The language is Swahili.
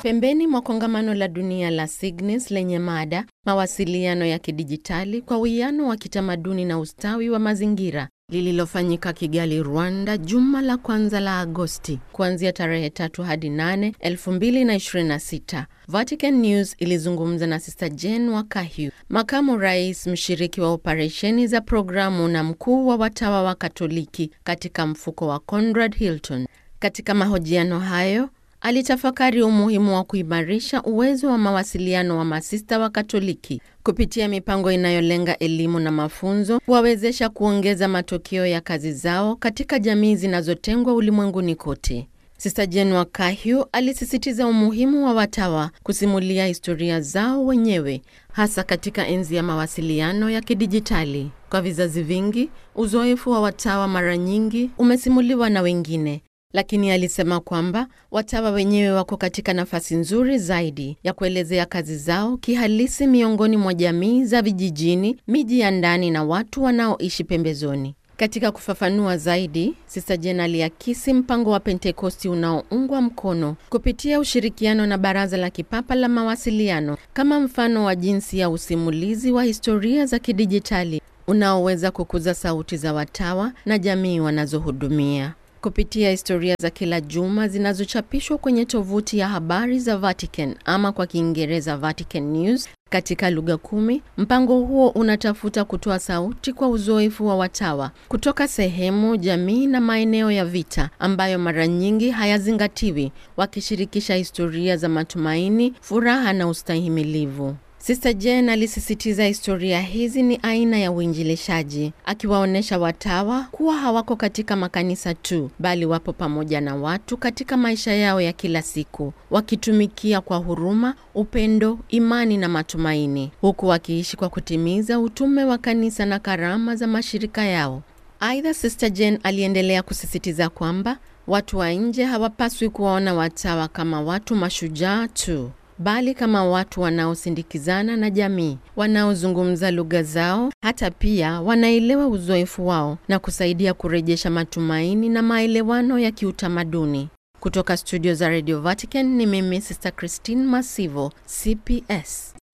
Pembeni mwa kongamano la dunia la Signis lenye mada mawasiliano ya kidijitali kwa uwiano wa kitamaduni na ustawi wa mazingira lililofanyika Kigali, Rwanda, juma la kwanza la Agosti kuanzia tarehe tatu hadi nane 2026. Vatican News ilizungumza na Sister Jane Wakahyu, makamu rais mshiriki wa operesheni za programu na mkuu wa watawa wa Katoliki katika mfuko wa Conrad Hilton. Katika mahojiano hayo alitafakari umuhimu wa kuimarisha uwezo wa mawasiliano wa masista wa Katoliki kupitia mipango inayolenga elimu na mafunzo, kuwawezesha kuongeza matokeo ya kazi zao katika jamii zinazotengwa ulimwenguni kote. Sista Jane Wakahyu alisisitiza umuhimu wa watawa kusimulia historia zao wenyewe, hasa katika enzi ya mawasiliano ya kidijitali. Kwa vizazi vingi, uzoefu wa watawa mara nyingi umesimuliwa na wengine lakini alisema kwamba watawa wenyewe wako katika nafasi nzuri zaidi ya kuelezea kazi zao kihalisi miongoni mwa jamii za vijijini, miji ya ndani na watu wanaoishi pembezoni. Katika kufafanua zaidi, Sista Jane aliakisi mpango wa Pentekosti unaoungwa mkono kupitia ushirikiano na Baraza la Kipapa la Mawasiliano kama mfano wa jinsi ya usimulizi wa historia za kidijitali unaoweza kukuza sauti za watawa na jamii wanazohudumia kupitia historia za kila juma zinazochapishwa kwenye tovuti ya habari za Vatican ama kwa Kiingereza Vatican News katika lugha kumi. Mpango huo unatafuta kutoa sauti kwa uzoefu wa watawa kutoka sehemu, jamii na maeneo ya vita ambayo mara nyingi hayazingatiwi, wakishirikisha historia za matumaini, furaha na ustahimilivu. Sister Jane alisisitiza historia hizi ni aina ya uinjilishaji, akiwaonyesha watawa kuwa hawako katika makanisa tu, bali wapo pamoja na watu katika maisha yao ya kila siku, wakitumikia kwa huruma, upendo, imani na matumaini, huku wakiishi kwa kutimiza utume wa kanisa na karama za mashirika yao. Aidha, Sister Jane aliendelea kusisitiza kwamba watu wa nje hawapaswi kuwaona watawa kama watu mashujaa tu bali kama watu wanaosindikizana na jamii, wanaozungumza lugha zao, hata pia wanaelewa uzoefu wao na kusaidia kurejesha matumaini na maelewano ya kiutamaduni. Kutoka studio za Radio Vatican ni mimi Sister Christine Masivo, CPS.